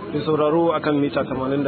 da sauraro akan mita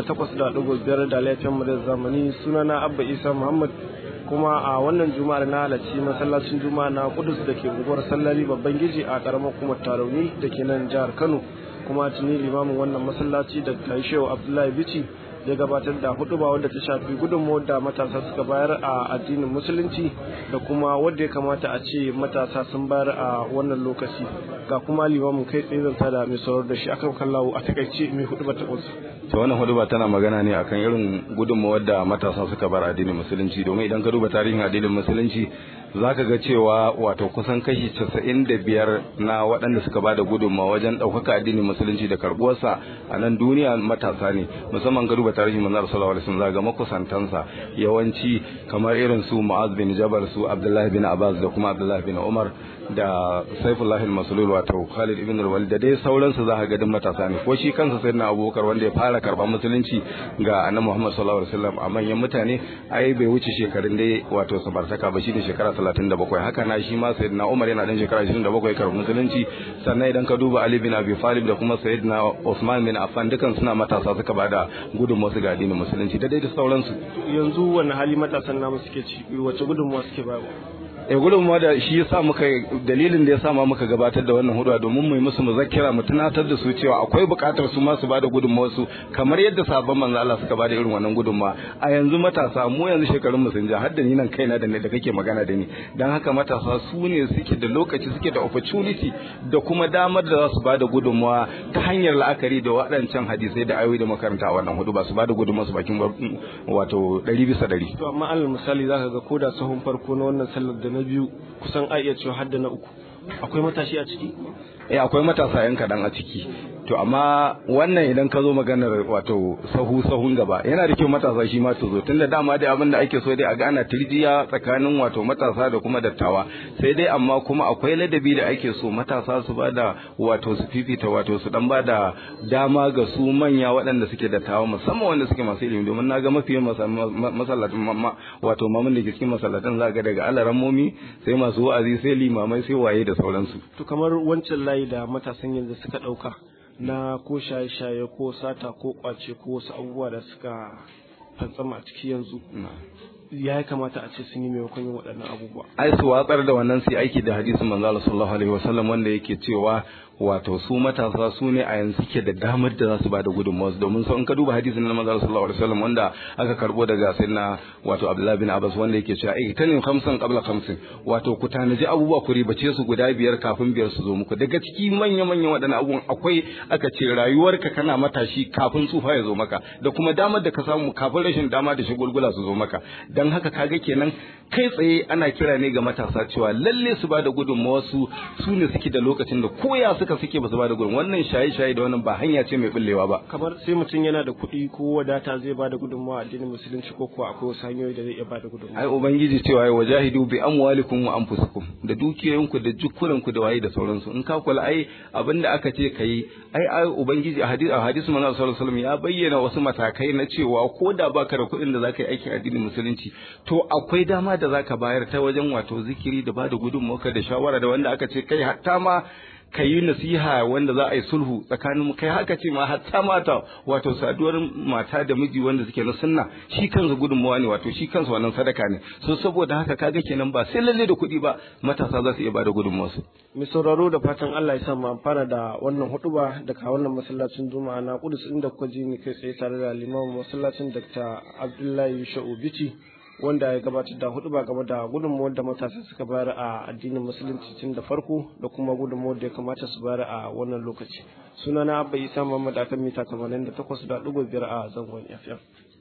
88.5 da laifin mu da zamani sunana abba isa muhammad kuma a wannan juma'ar na halarci masallacin juma'a na kudus da ke unguwar sallari babban giji a karamar kuma tarauni da ke nan jihar kano kuma tuni limamin wannan masallaci da shehu abdullahi bici ya gabatar da huduba wadda ta shafi gudunmawar da matasa suka bayar a addinin musulunci da kuma wadda ya kamata a ce matasa sun bayar a wannan lokaci ga kuma limamin kai tsaye zanta da mai saurar da shi akan kallawo a takaice mai huduba ta kusa to wannan huduba tana magana ne akan irin gudunmawar da matasa suka bar addinin musulunci domin idan ka duba tarihin addinin musulunci zaka ga cewa wato kusan kashi casa'in da biyar na waɗanda suka ba da gudunmawa wajen ɗaukaka addinin musulunci da karɓuwarsa a nan duniya matasa ne musamman ga duba tarihin manzar sallallahu alaihi wasallam zaga makusantansa yawanci kamar irin su mu'az bin jabal su abdullahi bin abbas da kuma abdullahi bin umar da saifullahi masulul wato khalid ibn al-walid da dai sauransu za ka ga matasa ne ko shi kansa sayyidina abubakar wanda ya fara karɓar musulunci ga annabi muhammad sallallahu alaihi wasallam a manyan mutane ai bai wuce shekarun dai wato sabartaka ba shi ne shekara 37 haka na shi ma sayyidina Umar yana dan shekara 27 kar musulunci sannan idan ka duba Ali bin Abi Talib da kuma sayyidina Usman bin Affan dukan suna matasa suka bada gudunmawa su ga addinin musulunci da dai da sauransu yanzu wani hali matasan namu suke ci wace gudunmawa suke bayarwa e gudunmawa da shi yasa muka dalilin da yasa ma muka gabatar da wannan hudu domin mu yi musu muzakkira mu tunatar da su cewa akwai buƙatar su ma su bada gudunmawa su kamar yadda sabon manzo Allah suka bada irin wannan gudunmawa a yanzu matasa mu yanzu shekarun mu sun ja har da ni nan kaina da da kake magana da ni dan haka matasa su ne suke da lokaci suke da opportunity da kuma damar da za su bada gudunmawa ta hanyar la'akari da waɗancan hadisai da ayoyi da makaranta a wannan hudu ba su bada gudunmawa su bakin wato ɗari bisa ɗari. to amma alal misali zaka ga koda sahun farko na wannan sallar da na biyu kusan a iya cewa hadda na uku akwai matashi a ciki eh akwai matasa yan kadan a ciki to amma wannan idan ka zo maganar wato sahu sahun gaba yana da kyau matasa shi ma su zo tunda dama dai abin da ake so dai a gana tirjiya tsakanin wato matasa da kuma dattawa sai dai amma kuma akwai ladabi da ake so matasa su bada wato su fifita wato su dan bada dama ga su manya waɗanda suke dattawa musamman wanda suke masu ilimi domin na ga mafi masallatan wato mamun da ke cikin masallatan za ga daga alarammomi sai masu wa'azi sai limamai sai waye da sauransu to kamar wancan layi da matasan yanzu suka ɗauka na ko shaye-shaye ko sata ko kwace ko wasu abubuwa da suka fantsama a ciki yanzu ya kamata a ce sun yi maimakon yin waɗannan abubuwa ai su watsar da wannan sai aiki da hadisin manzo Allah sallallahu alaihi wasallam wanda yake cewa wato su matasa su ne a yanzu ke da damar da za su bada gudunmawa domin sau in ka duba hadisin na manzo sallallahu alaihi wasallam wanda aka karbo daga sayyidina wato Abdullah bin Abbas wanda yake cewa ai tanin khamsan qabla khamsin wato ku tanaji abubuwa ku ribace su guda biyar kafin biyar su zo muku daga ciki manya manyan waɗannan abubuwan akwai aka ce rayuwarka kana matashi kafin tsufa ya zo maka da kuma damar da ka samu kafin rashin dama da shagulgula su zo maka dan haka kaga kenan kai tsaye ana kira ne ga matasa cewa lalle su bada gudunmawa su su ne suke da lokacin da koya suka suke ba su bada gudun wannan shaye-shaye da wannan ba hanya ce mai bullewa ba kamar sai mutum yana da kuɗi ko wadata zai bada gudunmawa a addinin musulunci ko kuwa akwai wasu hanyoyi da zai iya bada gudunmawa ai ubangiji cewa ya wajahidu bi amwalikum wa anfusikum da dukiyoyinku da jukkuranku da waye da sauransu in ka kula ai abinda aka ce kai ai ai ubangiji a hadisi a hadisi manzo sallallahu alaihi wasallam ya bayyana wasu matakai na cewa ko da baka da kuɗin da zaka yi aikin addinin musulunci to akwai dama da zaka bayar ta wajen wato zikiri da bada gudunmawa da shawara da wanda aka ce kai hatta ma ka yi nasiha wanda za a yi sulhu tsakanin kai haka ce ma hatta mata wato saduwar mata da miji wanda suke na sunna shi kansa gudunmawa ne wato shi kansa wannan sadaka ne so saboda haka kaga kenan ba sai lalle da kuɗi ba matasa za su iya bada gudunmawa su mai sauraro da fatan Allah ya sa mu amfana da wannan hutuba daga wannan masallacin juma'a na kudus inda kuka ji ni kai tsaye tare da limamin masallacin Dr. Abdullahi Sha'u Bichi wanda ya gabatar da hudu ba game da gudunmuwar da matasa suka bayar a addinin musulunci tun da farko da kuma gudunmuwar da ya kamata su bayar a wannan lokaci sunana abba isa muhammad akan mita 88.5 a zangon fm